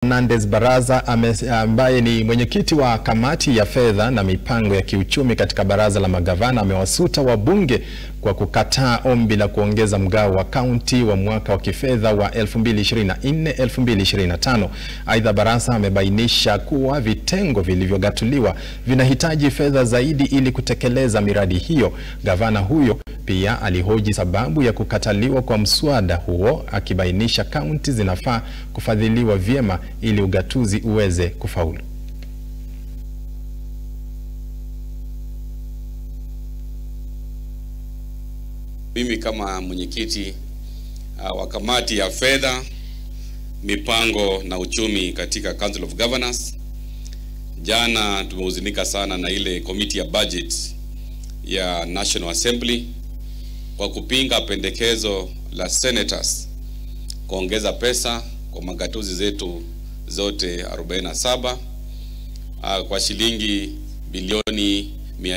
Fernandes Baraza ame, ambaye ni mwenyekiti wa kamati ya fedha na mipango ya kiuchumi katika baraza la magavana amewasuta wabunge kwa kukataa ombi la kuongeza mgao wa kaunti wa mwaka wa kifedha wa 2024-2025. Aidha, Barasa amebainisha kuwa vitengo vilivyogatuliwa vinahitaji fedha zaidi ili kutekeleza miradi hiyo. Gavana huyo pia alihoji sababu ya kukataliwa kwa mswada huo akibainisha kaunti zinafaa kufadhiliwa vyema ili ugatuzi uweze kufaulu. Mimi kama mwenyekiti uh, wa kamati ya fedha, mipango na uchumi katika Council of Governors, jana tumehuzunika sana na ile committee ya budget ya National Assembly kwa kupinga pendekezo la senators kuongeza pesa kwa magatuzi zetu zote 47 uh, kwa shilingi bilioni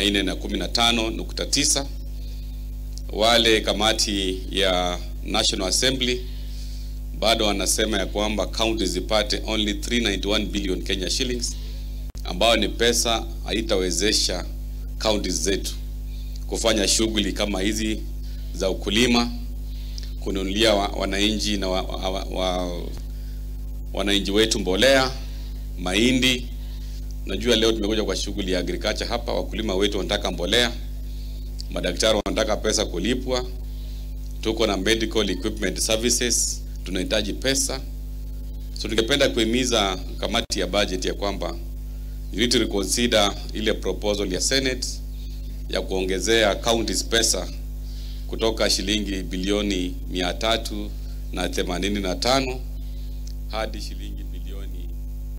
415.9 wale kamati ya National Assembly bado wanasema ya kwamba county zipate only 391 billion Kenya shillings, ambayo ni pesa haitawezesha counties zetu kufanya shughuli kama hizi za ukulima, kununulia wananchi na wa, wa, wa, wananchi wetu mbolea, mahindi. Najua leo tumekuja kwa shughuli ya agriculture hapa, wakulima wetu wanataka mbolea madaktari wanataka pesa kulipwa, tuko na medical equipment services tunahitaji pesa. So tungependa kuhimiza kamati ya budget ya kwamba you need to reconsider ile proposal ya Senate ya kuongezea counties pesa kutoka shilingi bilioni mia tatu na themanini na tano hadi shilingi